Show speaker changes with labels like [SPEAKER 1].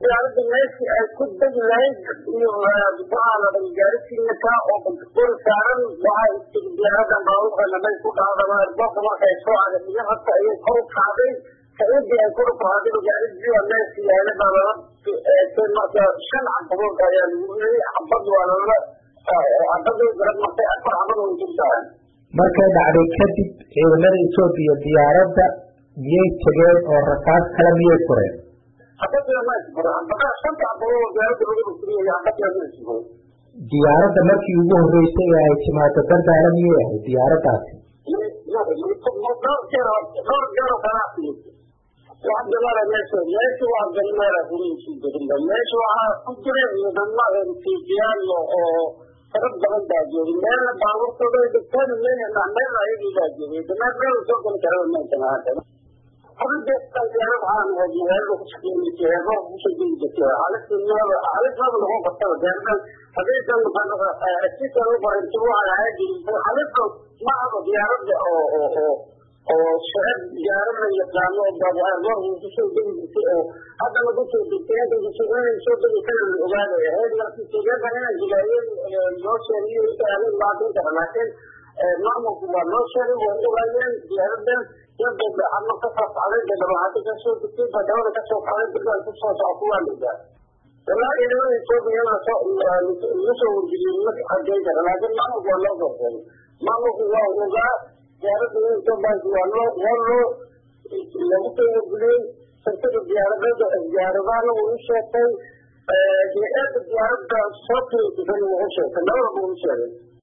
[SPEAKER 1] diyaaradda meeshii ay ku degi lahayd iyo waxaa la dhan gaarisiinaka oo bantakori saaran waxaa istiri diyaaradan baabuurkana may ku dhacdama erboorka markay soo cagasiyo horta ayay kor u kacday saidii ay kor u kacday gaarisiya meeshii yaala baa lala eegtay marka shan cabadood ayaa lagu riyay xabad waa lala xabadii garab martay afar xabad way ku dhaceen
[SPEAKER 2] markay dhacday kadib ciidamada etoobiya diyaaradda miyay tegeen oo rasaas kale miyay fureen diyaaradda markii ugu horeysay ee ay timaado dardaala miyay ahayd diyaaraddaasi
[SPEAKER 1] meesha waa galmeera huriisi deginba meesha waxaa ku jira ciidamo etiopiyaan oo farad badan baa joogay meelna baabuurtooda ay dhigteen meelna meel ayagii baa joogay dameer meel soo geli kara meesha oo shacab diyaarada yaqaano kusoo degi jirtay oo haddana kusoo degtay inay soo degi kara la ogaanaya ahayd markii sogeedan inay hilaayeen loo sheegiyo inta maatinta laakiin maamulku waa loo sheegay way ogaayeen diyaaradan yadda ama kasoo kacday dadabahadi kasoo degtay badawada kasoo kacday dadaan kusoo socoto waa ligaa walaahi ciidamada etoobiya laga soo wargeliyey ma xageyn kara laakiin maamulku waa loo soo sheegay maamulku waa ogaa diyaaradda etoobiyank waa loo waa loo lagu soo wargeliyey shirkada diyaaradada diyaaradahana wuu u sheegtay hay-adda diyaaradda soo tiri wuu u sheegtay labadaba wuu u sheegay